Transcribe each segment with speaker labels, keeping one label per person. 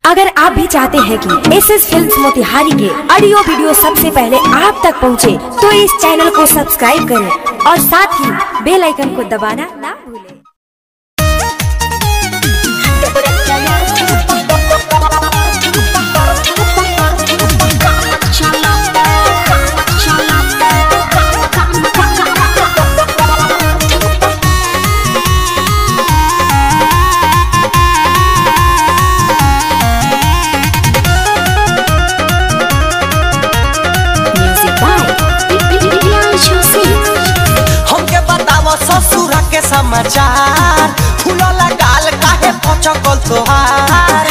Speaker 1: अगर आप भी चाहते हैं कि एस एस फिल्म मोतिहारी के ऑडियो वीडियो सबसे पहले आप तक पहुंचे, तो इस चैनल को सब्सक्राइब करें और साथ ही बेल आइकन को दबाना ना भूलें म्यूजिक बाय
Speaker 2: हमके बताव ससुर के समाचार फूलला गाल काहे पचकल तोहार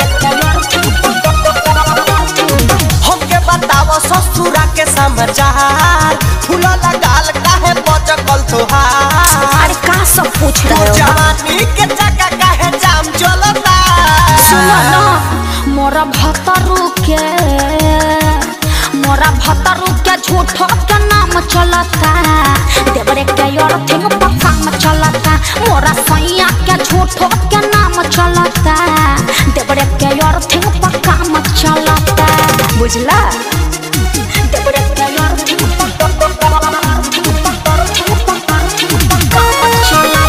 Speaker 2: हमके बताव ससुर के समाचार फूलला गाल काहे पचकल तोहार
Speaker 1: अरे का सब पूछ
Speaker 2: तू
Speaker 1: रहे हो
Speaker 2: जवानी के चक्का काहे जाम चलता
Speaker 3: सुनो न मोरा भतरू के मोरा भतरू के झूठो के नाम चलता देवरे के और थिंग पक्का में चलता मोरा सैया के झूठो के नाम चलता देवरे के और थिंग पक्का में चलता बुझला देवरे के और थिंग पक्का में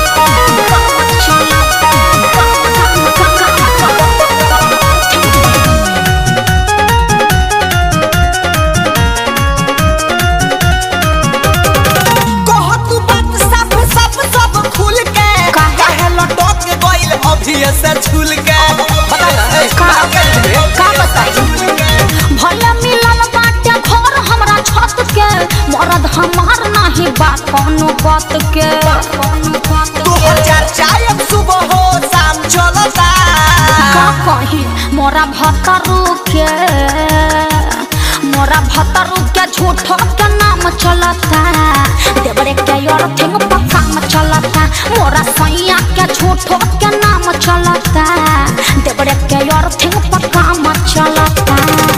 Speaker 2: कह तू बात सब सब सब खुल के
Speaker 3: काहे?
Speaker 2: काहे लटक के गइल अभी से झूल के बता ना ए,
Speaker 3: का-
Speaker 2: के?
Speaker 3: का बताई? भले मिलल बाटे घर हमरा छत के मरद हमार नाही बा कोनो बात के
Speaker 2: दू हजार चार सुबह हो शाम चलता
Speaker 3: का कही मोरा भतरू के मोरा भतरू के झूठो के नाम चलता देवरे के और थिंग पक्का में चलता मोरा सैया के झूठो के नाम चलता देवरे के और थिंग पक्का में चलता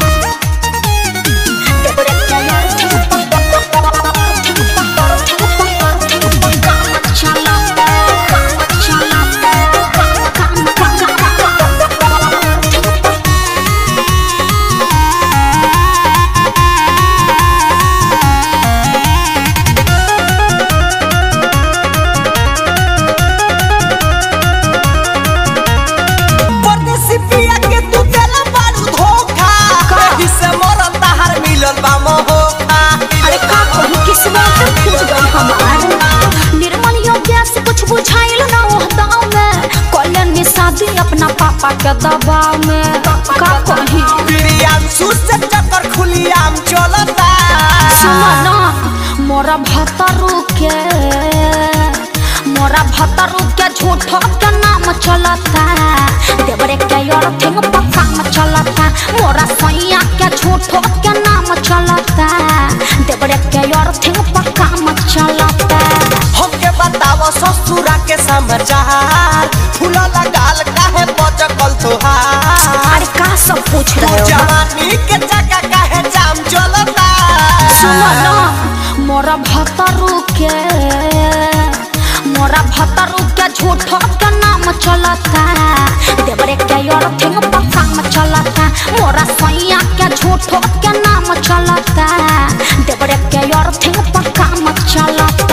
Speaker 3: देवरे के और थिंग पक्का में चलता
Speaker 2: परदेसी पिया के तू देला बारू धोखा
Speaker 3: का?
Speaker 2: एही से मरल ताहार मिलल बा मोहोखा
Speaker 3: अरे का कहूँ किस्मत फूट गई हमार निर्मल योग्य से कुछ बुझाइल ना ओह दाव में कॉलेज में शादी अपना पापा के दबाव में का कही
Speaker 2: प्रियांशु से चक्कर खुलियाम चलता
Speaker 3: सुनो ना मोरा भतरू के मोरा भतरू के झूठो के नाम चलता देवरे के और थिंग पक्का में चलता मोरा सैया के झूठो के नाम चलता देवरे के और थिंग पक्का में चलता
Speaker 2: हमके बताव ससुरा के समाचार फूलला गाल काहे पचकल तोहार
Speaker 3: अरे का सब पूछ
Speaker 2: तू
Speaker 3: रहे हो
Speaker 2: जवानी के चक्का काहे जाम चलता
Speaker 3: सुनो न मोरा भतरू के मोरा भतरू के झूठो के नाम चलता देवरे के और थिंग पक्का में चलता मोरा सैया के झूठो के नाम चलता देवरे के और थिंग पक्का में चलता